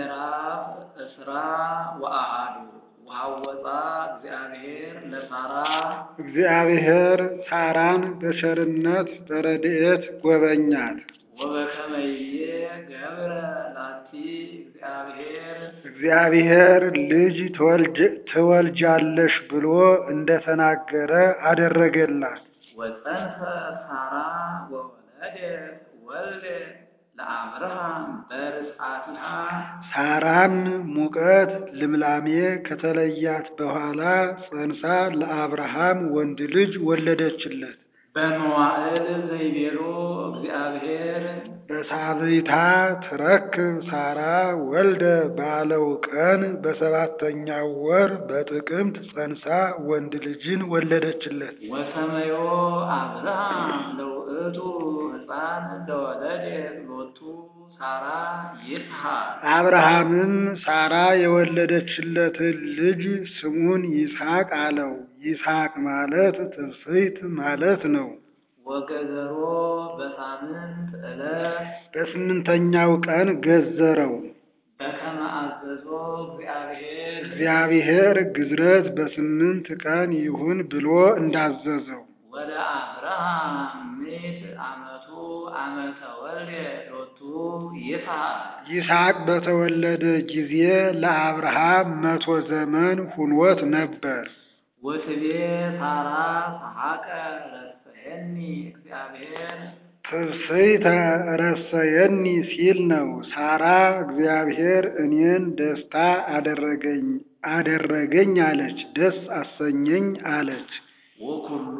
ምዕራፍ እስራ ወአሐዱ ወሐወፃ እግዚአብሔር ለሳራ እግዚአብሔር ሳራን በቸርነት በረድኤት ጎበኛት። ወበከመይቤ ገብረ ላቲ እግዚአብሔር እግዚአብሔር ልጅ ትወልጅ- ትወልጃለሽ ብሎ እንደተናገረ አደረገላት። ወፀንሰ ሳራ ወወለደት ወልደ ለአብርሃም በርስዓቲሃ ሳራም ሙቀት ልምላሜ ከተለያት በኋላ ጸንሳ ለአብርሃም ወንድ ልጅ ወለደችለት። በመዋዕል ዘይቤሎ እግዚአብሔር በሳብይታ ትረክብ ሳራ ወልደ ባለው ቀን በሰባተኛው ወር በጥቅምት ጸንሳ ወንድ ልጅን ወለደችለት። ወሰመዮ አብርሃም ለውእቱ ሕፃን ለወለደት ሎቱ ሳራ ይስሐቅ አብርሃምም ሳራ የወለደችለትን ልጅ ስሙን ይስሐቅ አለው። ይስሐቅ ማለት ትስብእት ማለት ነው። ወገዘሮ በሳምንት ዕለት በስምንተኛው ቀን ገዘረው። በከመ አዘዞ እግዚአብሔር እግዚአብሔር ግዝረት በስምንት ቀን ይሁን ብሎ እንዳዘዘው ወደ አብርሃም ምዕት ዓመቱ ዓመተ ወልደ ሎቱ ይስሐቅ ይስሐቅ በተወለደ ጊዜ ለአብርሃም መቶ ዘመን ሁኖት ነበር። ወትቤ ሳራ ሰሐቀ ረሰየኒ እግዚአብሔር ትስብእተ ረሰየኒ ሲል ነው። ሳራ እግዚአብሔር እኔን ደስታ አደረገኝ አደረገኝ አለች፣ ደስ አሰኘኝ አለች። ወኩሉ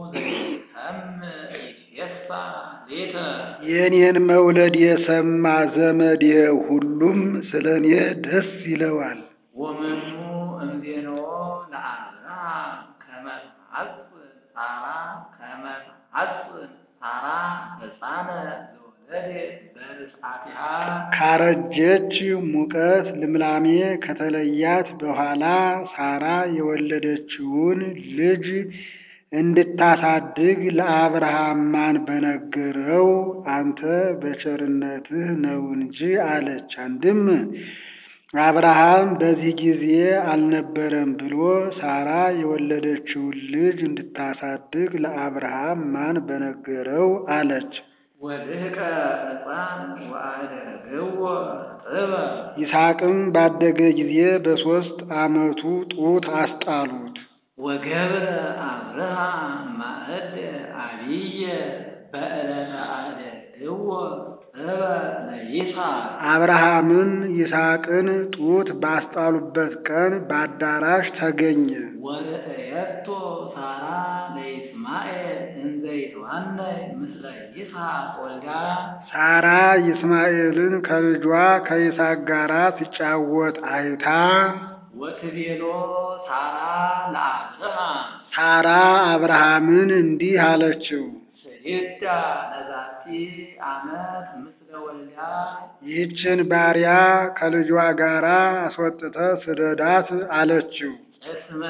ዘይሰምዕ ይትፌሳ ሌተ የእኔን መውለድ የሰማ ዘመዴ ሁሉም ስለ እኔ ደስ ይለዋል። ወመኑ እምዜኖ ለአብርሃም ከመ ተሐጽን ሳራ ከመ ተሐጽን ሳራ ሕፃነ ዘወለደት በርስዓቲሃ ካረጀች ሙቀት ልምላሜ ከተለያት በኋላ ሳራ የወለደችውን ልጅ እንድታሳድግ ለአብርሃም ማን በነገረው? አንተ በቸርነትህ ነው እንጂ አለች። አንድም አብርሃም በዚህ ጊዜ አልነበረም ብሎ ሳራ የወለደችውን ልጅ እንድታሳድግ ለአብርሃም ማን በነገረው አለች። ወድህቀ ሕፃን ወአደረገዎ ጥበ ይስሐቅም ባደገ ጊዜ በሦስት ዓመቱ ጡት አስጣሉት። ወገብረ አብርሃም ማእድ አብየ በዕለተ አደግዎ ጥበ ለይስሐቅ አብርሃምን ይስሐቅን ጡት ባስጣሉበት ቀን በአዳራሽ ተገኘ። ወርእየቶ ሳራ ለይስማኤል እንዘ ይትዋነይ ምስለ ይስሐቅ ወልዳ ሳራ ይስማኤልን ከልጇ ከይስሐቅ ጋር ሲጫወት አይታ ወትቤሎ ሳራ ለአብርሃም ሳራ አብርሃምን እንዲህ አለችው፣ ስሂዳ ለዛቲ ዓመት ምስለ ወልዳ ይህችን ባሪያ ከልጇ ጋር አስወጥተ ስደዳት አለችው። እስመ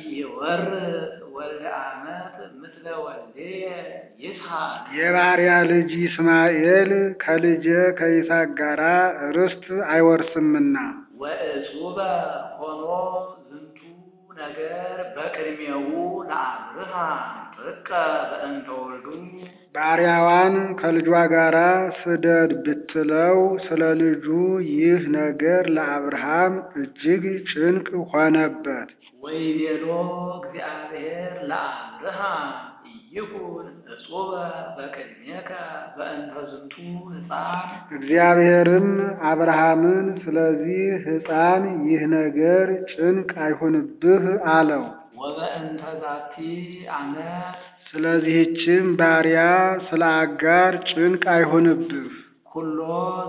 ኢይወርስ ወልደ ዓመት ምስለ ወልድየ ይስሐቅ የባሪያ ልጅ ይስማኤል ከልጄ ከይስሐቅ ጋር ርስት አይወርስምና ወእጹበ ሆኖ ዝንቱ ነገር በቅድሜው ለአብርሃም ጥቀ በእንተ ወልዱ ባሪያዋን ከልጇ ጋር ስደድ ብትለው ስለ ልጁ ይህ ነገር ለአብርሃም እጅግ ጭንቅ ሆነበት። ወይቤሎ እግዚአብሔር ለአብርሃም ኢይኩን እጹበ በቅድሜከ በእንተ ዝንቱ ሕፃን እግዚአብሔርም አብርሃምን ስለዚህ ሕፃን ይህ ነገር ጭንቅ አይሁንብህ አለው። ወበእንተ ዛቲ ዓመት ስለዚህችም ባሪያ ስለ አጋር ጭንቅ አይሁንብህ። ኩሎ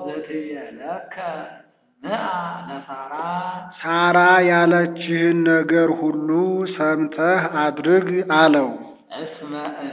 ዘትቤለከ ምአ ለሳራ ሳራ ያለችህን ነገር ሁሉ ሰምተህ አድርግ አለው። እስመ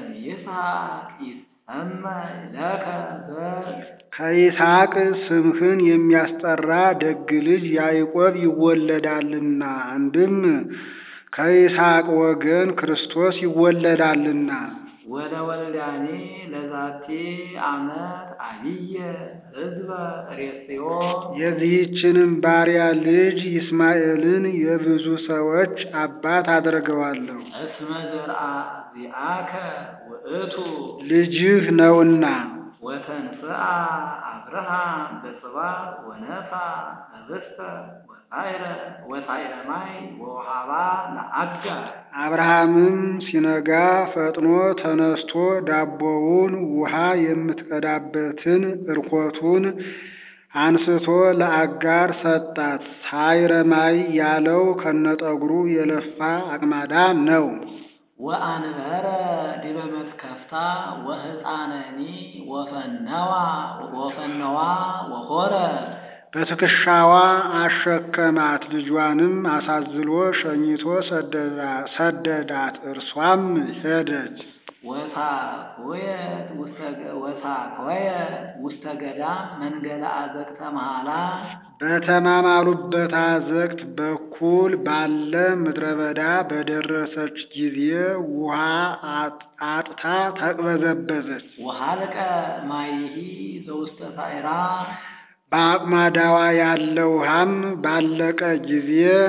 እምይስሐቅ ይሰመይ ለከ ዘር ከይስሐቅ ስምህን የሚያስጠራ ደግ ልጅ ያዕቆብ ይወለዳልና፣ አንድም ከይስሐቅ ወገን ክርስቶስ ይወለዳልና። ወለወልዳኒ ለዛቲ አመት አብየ ሕዝበ ሬስዮ የዚህችንም ባሪያ ልጅ ይስማኤልን የብዙ ሰዎች አባት አደርገዋለሁ፣ እስመ ዘርአ ዚአከ ውእቱ ልጅህ ነውና። ወተንስአ አብርሃም በጽባሕ ወነሳ ህብስተ ወሳይረ ወሳይረ ማይ ወውሃባ ለአጋር አብርሃምም ሲነጋ ፈጥኖ ተነስቶ ዳቦውን ውሃ የምትቀዳበትን እርኮቱን አንስቶ ለአጋር ሰጣት። ሳይረማይ ያለው ከነጠጉሩ የለፋ አቅማዳ ነው። ወአንበረ ዲበ መስከፍታ ወህፃነኒ ወፈነዋ ወፈነዋ ወሆረ በትከሻዋ አሸከማት። ልጇንም አሳዝሎ ሸኝቶ ሰደዳት። እርሷም ሄደች። ወሳኮየት ወሳኮየት ውስተ ገዳም መንገለ አዘቅተ መሃላ በተማማሉበት አዘቅት በኩል ባለ ምድረ በዳ በደረሰች ጊዜ ውሃ አጥታ ተቅበዘበዘች። ወሃልቀ ማይሂ ዘውስተ ሳይራ በአቅማዳዋ ያለ ውሃም ባለቀ ጊዜ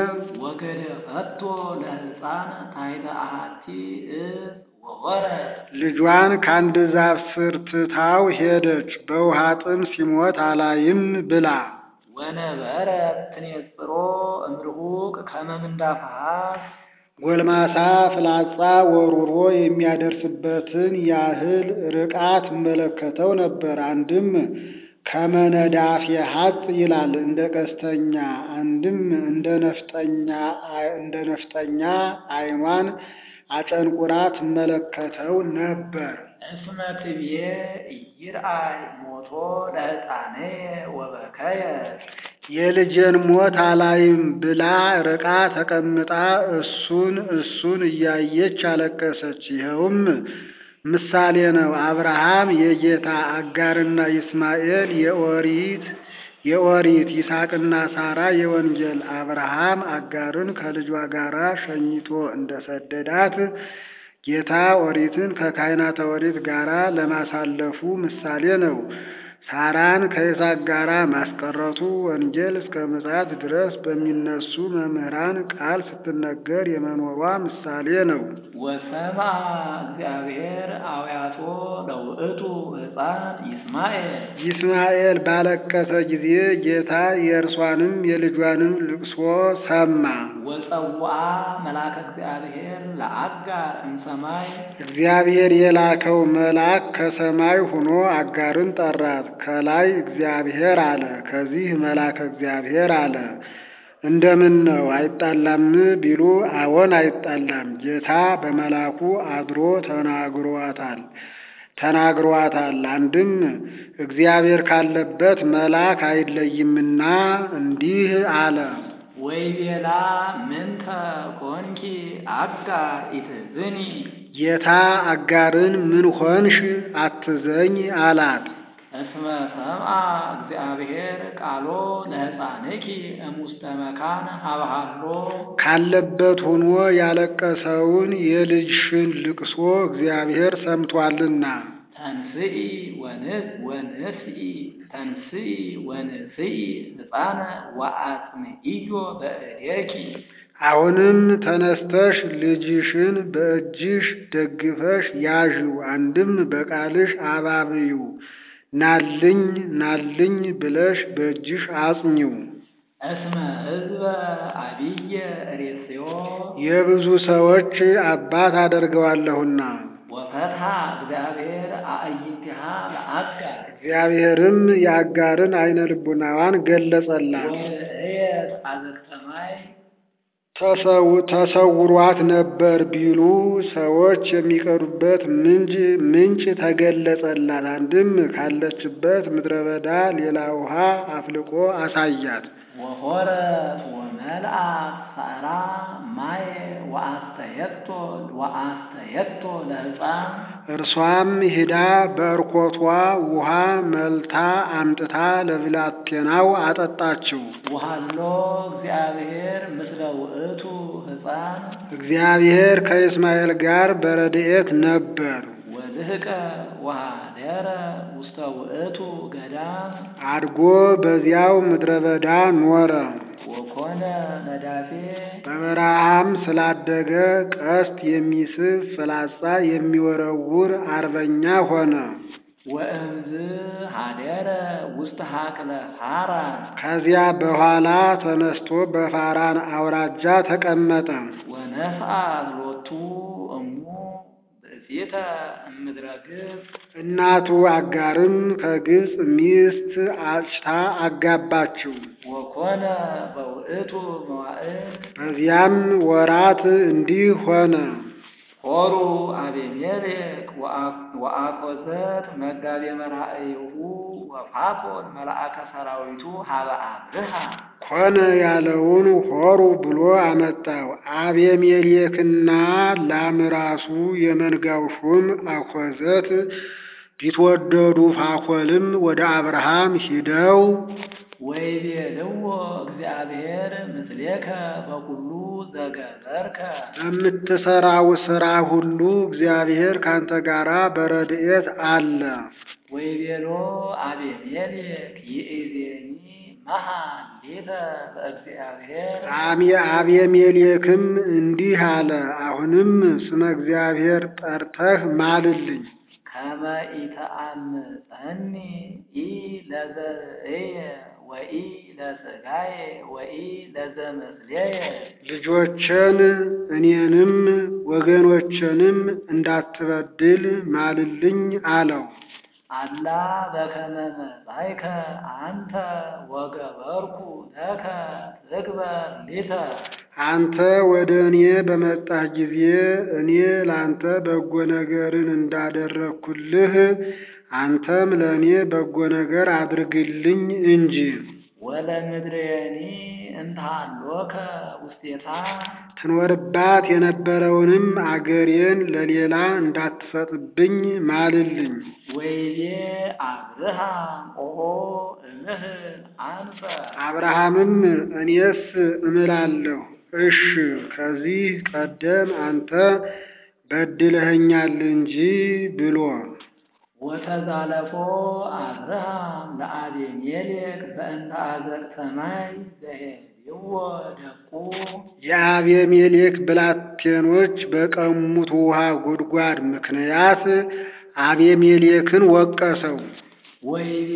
ወገደፈቶ ለሕፃን ታሕተ አሐቲ እፅ ወሆረት ልጇን ከአንድ ዛፍ ስር ትታው ሄደች። በውሃ ጥም ሲሞት አላይም ብላ ወነበረት ትኔጽሮ እምርሁቅ ከመ ምንዳፍሃት ጎልማሳ ፍላጻ ወሩሮ የሚያደርስበትን ያህል ርቃ ትመለከተው ነበር። አንድም ከመነዳፊ ሀጥ ይላል እንደ ቀስተኛ፣ አንድም እንደ ነፍጠኛ እንደ ነፍጠኛ ዓይኗን አጨንቁራ ትመለከተው ነበር። እስመ ትብዬ ኢይርአይ ሞቶ ለሕፃነየ ወበከየ የልጄን ሞት አላይም ብላ ርቃ ተቀምጣ እሱን እሱን እያየች አለቀሰች። ይኸውም ምሳሌ ነው። አብርሃም የጌታ አጋርና ይስማኤል የኦሪት የኦሪት ይስሐቅና ሳራ የወንጌል አብርሃም አጋርን ከልጇ ጋር ሸኝቶ እንደሰደዳት ጌታ ኦሪትን ከካህናተ ኦሪት ጋር ለማሳለፉ ምሳሌ ነው። ሳራን ከይስሐቅ ጋር ማስቀረቱ ወንጌል እስከ ምጽአት ድረስ በሚነሱ መምህራን ቃል ስትነገር የመኖሯ ምሳሌ ነው። ወሰምዐ እግዚአብሔር አውያቶ ለውእቱ ሕፃን ይስማኤል ይስማኤል ባለቀሰ ጊዜ ጌታ የእርሷንም የልጇንም ልቅሶ ሰማ። ወጸውአ መልአከ እግዚአብሔር ለአጋር እምሰማይ እግዚአብሔር የላከው መልአክ ከሰማይ ሆኖ አጋርን ጠራት። ከላይ እግዚአብሔር አለ፣ ከዚህ መልአከ እግዚአብሔር አለ። እንደምን ነው አይጣላም ቢሉ፣ አዎን አይጣላም። ጌታ በመልአኩ አድሮ ተናግሯታል ተናግሯታል። አንድም እግዚአብሔር ካለበት መልአክ አይለይምና እንዲህ አለ። ወይቤላ ምንተ ኮንኪ አጋር ኢትዝኒ ጌታ አጋርን ምን ሆንሽ አትዘኝ አላት። እስመ ሰምዐ እግዚአብሔር ቃሎ ለሕፃንኪ እሙስተ መካን ሀብሃሎ ካለበት ሆኖ ያለቀሰውን የልጅሽን ልቅሶ እግዚአብሔር ሰምቷልና ተንስኢ ወንስ ወንስኢ ተንስኢ ወንስኢ ሕፃነ ወአጽምኢዮ በእዴኪ አሁንም ተነስተሽ ልጅሽን በእጅሽ ደግፈሽ ያዥው፣ አንድም በቃልሽ አባብዩ፣ ናልኝ ናልኝ ብለሽ በእጅሽ አጽኚው። እስመ ሕዝበ አብየ ሬስዮ የብዙ ሰዎች አባት አደርገዋለሁና ወፈትሐ እግዚአብሔር አዕይንቲሃ ለአጋር እግዚአብሔርም የአጋርን አይነ ልቡናዋን ገለጸላት። ወርእየት አዘቅተ ማይ ተሰው- ተሰውሯት ነበር ቢሉ ሰዎች የሚቀዱበት ምንጭ ምንጭ ተገለጸላት። አንድም ካለችበት ምድረ በዳ ሌላ ውሃ አፍልቆ አሳያት። ወሆረት ወመልአት ሳራ ማየ ወአስተየቶ ወአስተየቶ ለሕፃን እርሷም ሂዳ በእርኮቷ ውሃ መልታ አምጥታ ለብላቴናው አጠጣችው። ወሃሎ እግዚአብሔር ምስለ ውእቱ ሕፃን እግዚአብሔር ከእስማኤል ጋር በረድኤት ነበር። ወልህቀ ወኀደረ ውስተ ውእቱ ገዳም አድጎ በዚያው ምድረ በዳ ኖረ። ወኮነ ነዳፌ በበረሃም ስላደገ ቀስት የሚስብ ፍላጻ የሚወረውር አርበኛ ሆነ። ወእምዝ ኀደረ ውስተ ሀቅለ ፋራን ከዚያ በኋላ ተነስቶ በፋራን አውራጃ ተቀመጠ። ወነስአ ሎቱ እሙ ብእሲተ እምድረ ግብፅ እናቱ አጋርም ከግብፅ ሚስት አጭታ አጋባችው። ወኮነ በውእቱ መዋዕል በዚያም ወራት እንዲህ ሆነ። ሆሩ አቤሜሌክ ወአኮዘት መጋቤ መራእይሁ ወፋኮን መልአከ ሰራዊቱ ሀበ አብርሃ ኮነ ያለውን ሆሩ ብሎ አመጣው። አቤሜሌክና ላምራሱ የመንጋው ሹም አኮዘት ቢትወደዱ ፋኮልም ወደ አብርሃም ሂደው ወይቤልዎ እግዚአብሔር ምስሌከ በኩሉ ዘገበርከ በምትሰራው ሥራ ሁሉ እግዚአብሔር ካንተ ጋራ በረድኤት አለ። ወይቤሎ አቤሜሌክ ይእዜኒ መሐሌተ በእግዚአብሔር አሚ- አቤሜሌክም እንዲህ አለ፣ አሁንም ስመ እግዚአብሔር ጠርተህ ማልልኝ ከመ ኢተአምፀኒ ኢ ለዘርእየ ወኢ ለሥጋየ ወኢ ለዘምስሌየ ልጆችን እኔንም ወገኖችንም እንዳትበድል ማልልኝ አለው። አላ በከመ መጻእከ አንተ ወገበርኩ ለከ ትግበር ሊተ አንተ ወደ እኔ በመጣህ ጊዜ እኔ ላንተ በጎ ነገርን እንዳደረግኩልህ አንተም ለእኔ በጎ ነገር አድርግልኝ እንጂ። ወለምድሬኒ እንታሎከ ውስቴታ ትኖርባት የነበረውንም አገሬን ለሌላ እንዳትሰጥብኝ ማልልኝ። ወይቤ አብርሃም ኦሆ እምህል አንፈ አብርሃምም እኔስ እምላለሁ፣ እሽ ከዚህ ቀደም አንተ በድለኸኛል እንጂ ብሎ ወተዛለፎ አብርሃም ለአቤሜሌክ በእንተ አዘቅተ ሰማይ ዘሄድዎ ደቁ የአቤሜሌክ ብላቴኖች በቀሙት ውሃ ጉድጓድ ምክንያት አቤሜሌክን ወቀሰው። ወይቤ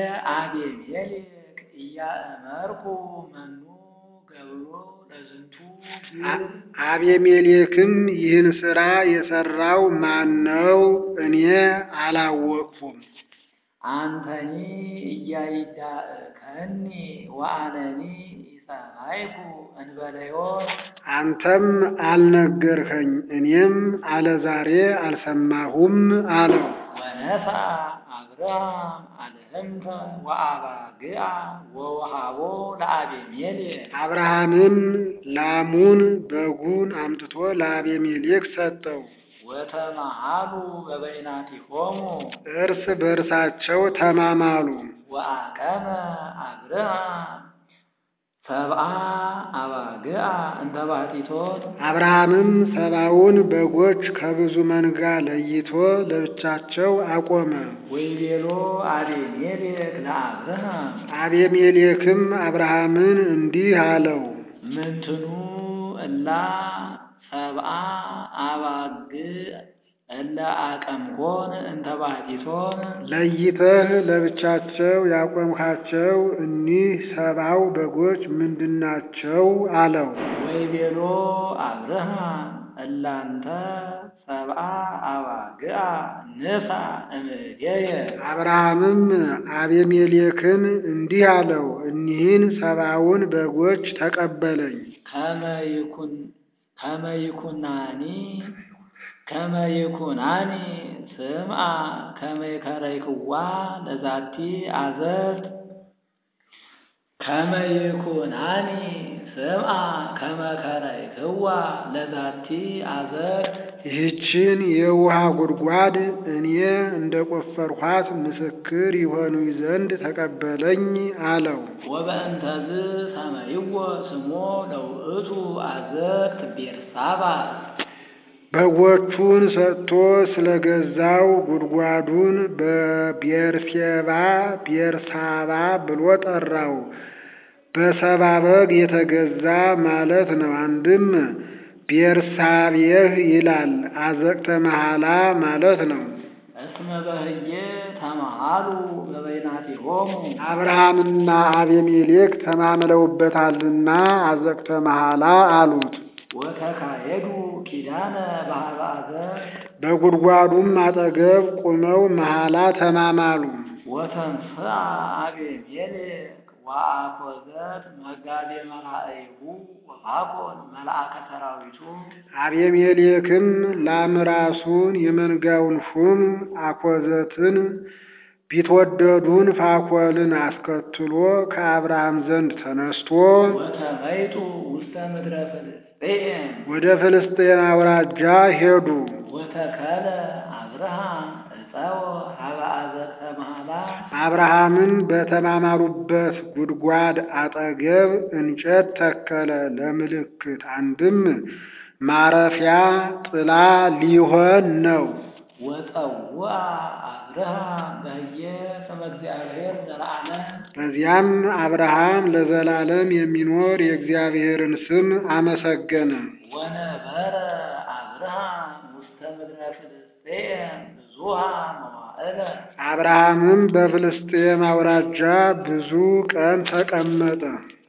አቤሜሌክ እያእመርኩ መኑ ገብሮ ለዝንቱ ግብር አቤሜሌክም ይህን ሥራ የሠራው ማን ነው? እኔ አላወቅሁም። አንተኒ እያይዳእከኒ ወአነኒ ኢሰማይኩ እንበለዮ አንተም አልነገርኸኝ፣ እኔም አለዛሬ አልሰማሁም አለው። ወነሳ አብርሃም አልህምተ ወአባግዓ ወወሃቦ ለአቤሜሌክ አብርሃምም ላሙን በጉን አምጥቶ ለአቤሜሌክ ሰጠው። ወተማሃሉ በበይናቲሆሙ እርስ በእርሳቸው ተማማሉ። ወአቀመ አብርሃም ሰብአ አባግዓ እንተ ባሕቲቶት አብርሃምም ሰባውን በጎች ከብዙ መንጋ ለይቶ ለብቻቸው አቆመ። ወይቤሎ አቤሜሌክ ለአብርሃም አቤሜሌክም አብርሃምን እንዲህ አለው፣ ምንትኑ እላ ሰብአ አባግዕ እለ አቀምኮን እንተ ባሕቲቶን ለይተህ ለብቻቸው ያቆምካቸው እኒህ ሰባው በጎች ምንድናቸው? አለው። ወይቤሎ አብርሃም እላንተ ሰብአ አባግዓ ንሳ እምኔየ አብርሃምም አቤሜሌክን እንዲህ አለው፣ እኒህን ሰባውን በጎች ተቀበለኝ። ከመ ይኩን ከመ ይኩናኒ ከመ ይኩናኒ ስምዓ ከመ ይከረይክዋ ለዛቲ አዘርት ከመ ይኩናኒ ስምዓ ከመ ከረይክዋ ለዛቲ አዘርት ይህችን የውሃ ጉድጓድ እኔ እንደ ቆፈርኋት ምስክር ይሆኑ ዘንድ ተቀበለኝ አለው። ወበእንተዝ ሰመይዎ ስሞ ለውእቱ አዘርት ቤርሳባ በጎቹን ሰጥቶ ስለገዛው ጉድጓዱን በቤርሴባ ቤርሳባ ብሎ ጠራው። በሰባ በግ የተገዛ ማለት ነው። አንድም ቤርሳቤህ ይላል። አዘቅተ መሐላ ማለት ነው። እስመ በህየ ተመሃሉ በበይናቲሆሙ አብርሃምና አቤሜሌክ ተማምለውበታልና አዘቅተ መሐላ አሉት። ወተካየዱ ኪዳነ በሀበ አዘር በጉድጓዱም አጠገብ ቁመው መሐላ ተማማሉ። ወተንስአ አቤሜሌክ ወአኮዘት መጋቤ መላእይሁ ወአኮን መልአከ ሰራዊቱ አቤሜሌክም ላምራሱን የመንጋውን ሹም አኮዘትን ቢትወደዱን ፋኮልን አስከትሎ ከአብርሃም ዘንድ ተነስቶ ወተመይጡ ውስተ ምድረ ፍልስጤም ወደ ፍልስጤን አውራጃ ሄዱ። ወተከለ አብርሃም ዕፀወ ሀበ አዘቅተ መሐላ አብርሃምን በተማማሉበት ጉድጓድ አጠገብ እንጨት ተከለ ለምልክት፣ አንድም ማረፊያ ጥላ ሊሆን ነው። ወፀውአ አብርሃም በህየ ስመ እግዚአብሔር ዘለዓለም በዚያም አብርሃም ለዘላለም የሚኖር የእግዚአብሔርን ስም አመሰገነ። ወነበረ አብርሃም ውስተ ምድረ ፍልስጤም ብዙሃ መዋዕለ አብርሃምም በፍልስጤም አውራጃ ብዙ ቀን ተቀመጠ።